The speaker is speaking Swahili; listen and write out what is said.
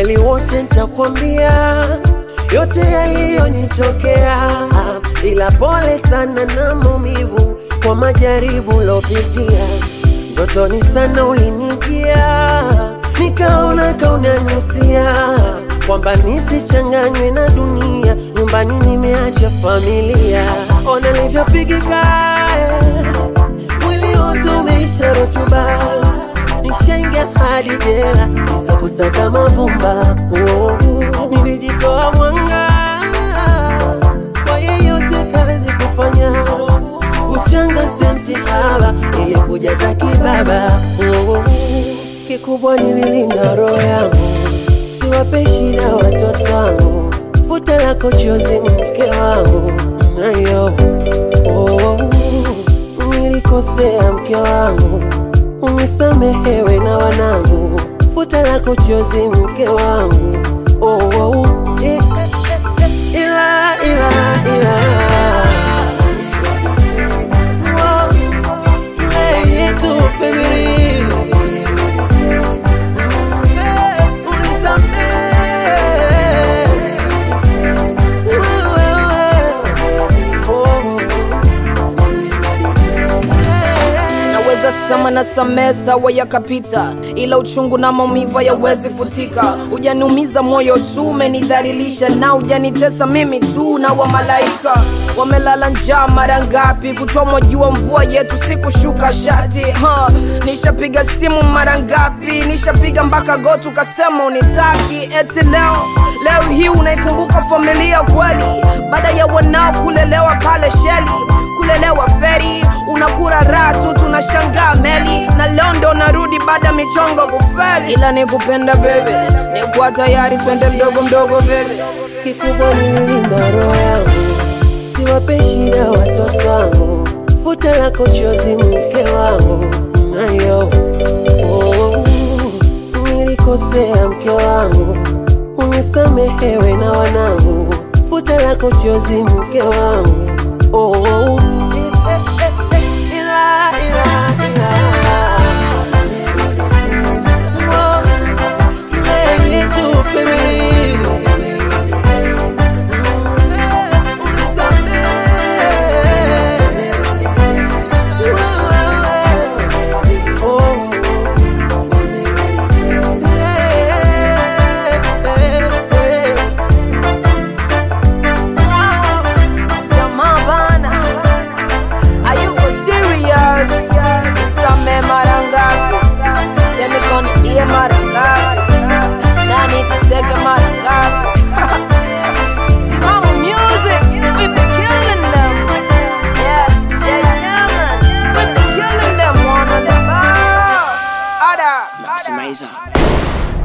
ukweli wote nitakwambia yote yaliyonitokea, ila pole sana na maumivu kwa majaribu lopitia. Ndotoni sana ulinijia, nikaona kaunaniusia kwamba nisichanganywe na dunia, nyumbani nimeacha familia. Ona nilivyopigika, mwili wote umeisha rutuba, nishaingia hadi jela kisa kusaka mavumba. Oh, nilijitoa mwanga kwa yeyote kazi kufanya kuchanga senti haba ili kujaza kibaba. Oh, kikubwa nililinda roho yangu siwape shida watoto wangu, futa lako chozi ni mke wangu nayo. Oh, nilikosea mke wangu, unisamehewe na wanangu, futa lako chozi mke wangu. Oh, oh, eh, eh, eh, eh, ila ila ila Oh, tulehi tu family. naweza sema na samehe sawa yakapita, ila uchungu na maumivu hayawezi futika. Hujaniumiza moyo tu, umenidhalilisha na hujanitesa mimi tu, na wa malaika wamelala njaa mara ngapi? Kuchomwa jua mvua yetu sikushuka shati ha. Nishapiga simu mara ngapi? Nishapiga mpaka goti ukasema unitaki, eti leo leo hii unaikumbuka familia kweli, baada ya wanao kulelewa pale sheli kulelewa feri, unakura raha tu, tunashangaa meli na leo ndo narudi baada ya michongo kufeli, ila nikupenda bebe, nikuwa tayari twende mdogo mdogo bebe. kikubwa nililinda roho yangu, siwape shida watoto wangu, futa lako chozi mke wangu nayo. Oh, nilikosea mke wangu, unisamehewe na wanangu, futa lako chozi mke wangu. Oh, eh, eh, eh, ila, ila, ila. Oh, tulehi tu family. Jamaa bana, hayuko serious. Same mara ngapi? Ya mikono iye mara ngapi? Nani teseke mara ngapi? Mama music, we be killing them. Yeah, yeah, yeah, man. We be killing them one on the bar. Ada, ada. Maximizer.